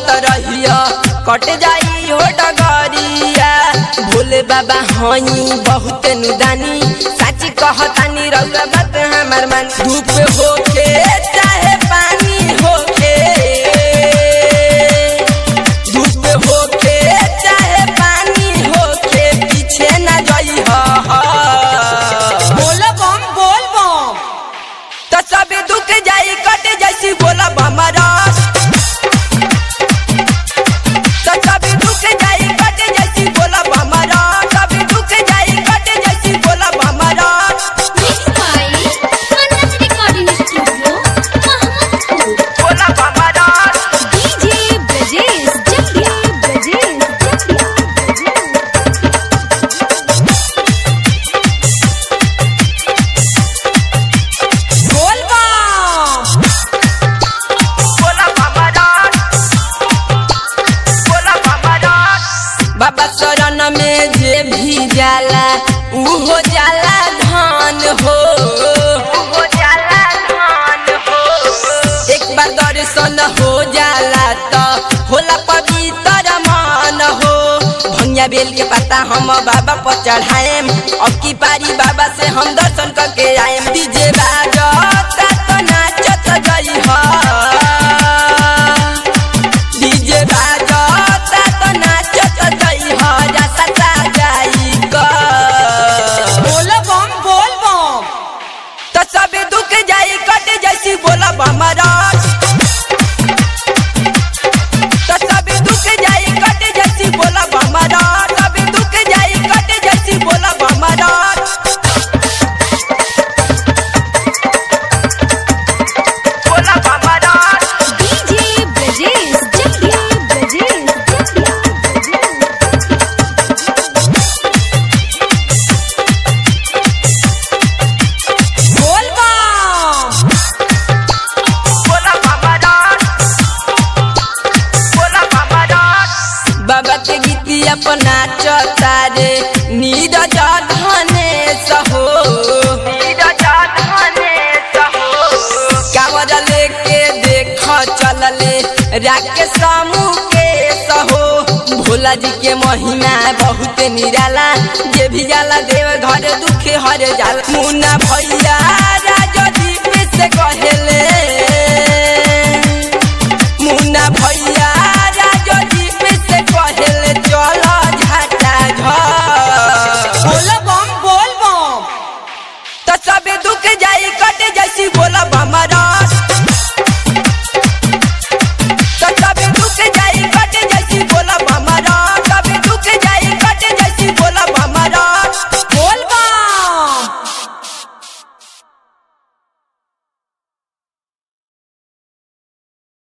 चलत रहिया कट जाई हो डगरिया भोले बाबा हई बहुत नुदानी साची कहतानी रउआ बात हमार मान धूप होके चाहे पानी होके धूप होके चाहे पानी होके पीछे न जाई बोल बम बोल बम तो सब दुख जाई कट जैसी बोला हमारा तो सब दुख जाई कट जैसी बोला हमारा सब दुख जाई कट जैसी बोला हमारा Mixed by Manas Recording Studio, Mahamadpur. बोला हमारा DJ Brajesh Jatia, Brajesh Jatia, Brajesh. बोल बम बोला हमारा बोला हमारा बाबा शरण में जे भी जाला ऊ हो जाला धान हो हो जाला धान हो एक बार दर्शन हो जाला तो होला पवित्र मान हो भंगिया बेल के पत्ता हम बाबा पर चढ़ाएम अब की पारी बाबा से हम दर्शन करके आएम डीजे बाजता तो नाचत गई हा डीजे बाजता तो नाचत गई हा जैसा सा जाई का बोल बम बोल बम तो सब दुख जाई कट जैसी बोला हमारा तो सब दुख जाई कट जैसी बोला हमारा सब दुख जाई कट जैसी बोला हमारा बोला हमारा DJ Brajesh Jatia, Brajesh Jatia, Brajesh. बोल बम बोला हमारा बोला हमारा बाबा के गीती अपना चतारे नीर धने सहो नीर धने सहो कावर लेके देख चलले राके समूह के सहो भोला जी के महिमा बहुत निराला जे भी जाला देव घर दुख हर जाला मुन्ना भैया